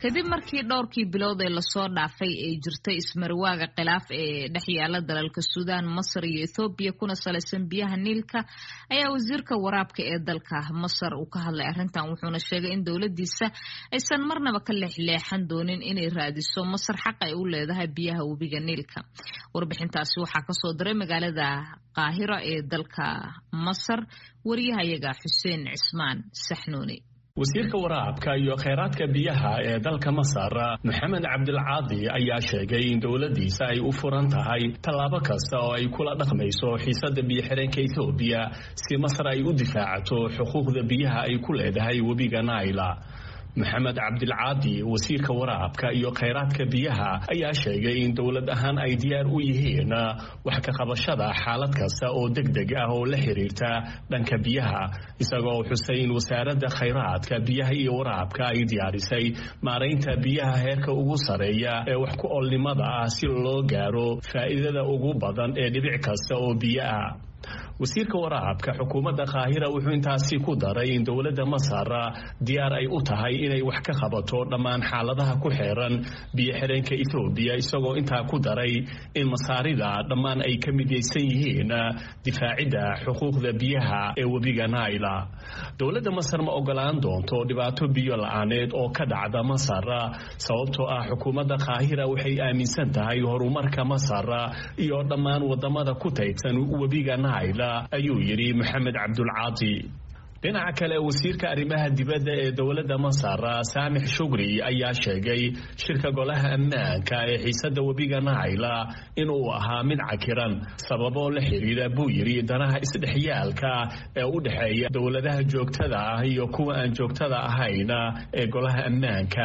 kadib markii dhowrkii bilood ee lasoo dhaafay ay jirtay ismarwaaga khilaaf ee dhex yaala dalalka suudaan masar iyo ethoobiya kuna salaysan biyaha niilka ayaa wasiirka waraabka ee dalka masar uu ka hadlay arrintan wuxuuna sheegay in dowladiisa aysan marnaba ka leexleexan doonin inay raadiso masar xaq ay u leedahay biyaha webiga niilka warbixintaasi waxaa kasoo diray magaalada qaahira ee dalka masar wariyahayaga xuseen cismaan saxnuuni wasiirka waraabka iyo kheyraadka biyaha ee dalka masar maxamed cabdilcaadi ayaa sheegay in dowladiisa ay u furan tahay tallaabo kasta oo ay kula dhaqmayso xiisada biyo-xireenka ethoobiya si masar ay u difaacato xuquuqda biyaha ay ku leedahay webiga naila maxamed cabdilcaadi wasiirka waraabka iyo kheyraadka biyaha ayaa sheegay in dowlad ahaan ay diyaar u yihiin wax ka qabashada xaalad kasta oo deg deg ah oo la xiriirta dhanka biyaha isagoo xusay in wasaaradda kheyraadka biyaha iyo waraabka ay diyaarisay maaraynta biyaha heerka ugu sareeya ee wax ku oolnimada ah si loo gaaro faa'iidada ugu badan ee dhibic kasta oo biyo ah wasiirka waraabka xukuumadda kaahira wuxuu intaasi ku daray in dowladda masar diyaar ay u tahay inay wax ka qabato dhammaan xaaladaha ku xeeran biyo-xireenka ethoobiya isagoo intaa ku daray in masaarida dhammaan ay ka midaysan yihiin difaacidda xuquuqda biyaha ee webiga naila dowladda masar ma ogolaan doonto dhibaato biyo la-aaneed oo ka dhacda masar sababtoo ah xukuumadda kaahira waxay aaminsan tahay horumarka masar iyo dhammaan wadamada ku taydsan webiga naila ayuu yidhi maxamed cabdulcaadi dhinaca kale wasiirka arrimaha dibadda ee dowladda masar saamix shugri ayaa sheegay shirka golaha ammaanka ee xiisada webiga naila inuu ahaa mid cakiran sababoo la xiriira buu yidhi danaha isdhexyaalka ee u dhexeeya dowladaha joogtada ah iyo kuwa aan joogtada ahayn ee golaha ammaanka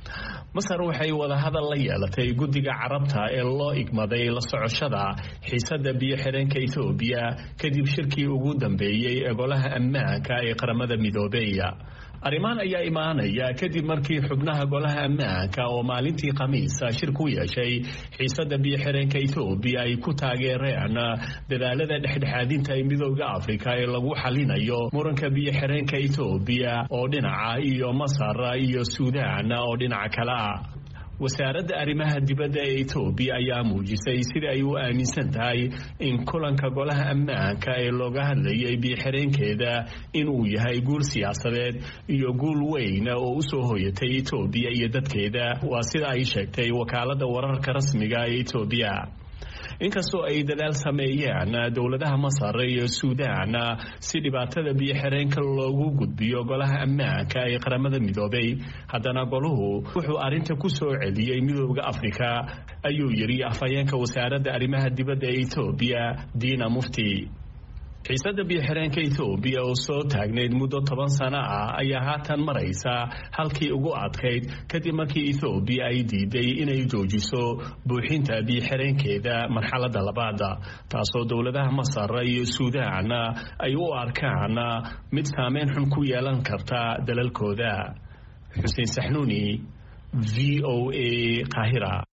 masar waxay wadahadal la yeelatay guddiga carabta ee loo igmaday la socoshada xiisada biyo-xireenka ethoobiya kadib shirkii ugu dambeeyey ee golaha ammaanka ee qaramada midoobey arrimahan ayaa imaanaya kadib markii xubnaha golaha ammaanka oo maalintii khamiisa shir ku yeeshay xiisada biyo-xireenka ethoobiya ay ku taageereen dadaalada dhexdhexaadinta ee midooda afrika ee lagu xalinayo muranka biyo-xireenka ethoobiya oo dhinaca iyo masar iyo suudaan oo dhinaca kale ah wasaaradda arrimaha dibadda ee etoobiya ayaa muujisay sida ay u aaminsan tahay in kulanka golaha ammaanka ee looga hadlayay biyo-xireenkeeda inuu yahay guul siyaasadeed iyo guul weyn oo usoo hoyatay etoobiya iyo dadkeeda waa sida ay sheegtay wakaaladda wararka rasmiga ee etoobiya inkastoo ay dadaal sameeyeen dowladaha masar iyo suudaan si dhibaatada biyo-xireenka loogu gudbiyo golaha ammaanka ee qaramada midoobay haddana goluhu wuxuu arrinta ku soo celiyey midooda afrika ayuu yidhi afhayeenka wasaaradda arrimaha dibadda ee etoobiya diina mufti xiisada biyo-xireenka ethoobiya oo soo taagnayd muddo toban sano ah ayaa haatan maraysa halkii ugu adkayd kadib markii ethoobiya ay diiday inay joojiso buuxinta biyo-xireenkeeda marxaladda labaada taasoo dowladaha masar iyo suudaan ay u arkaan mid saameyn xun ku yeelan karta dalalkooda xuseen saxnuuni v o a qaahira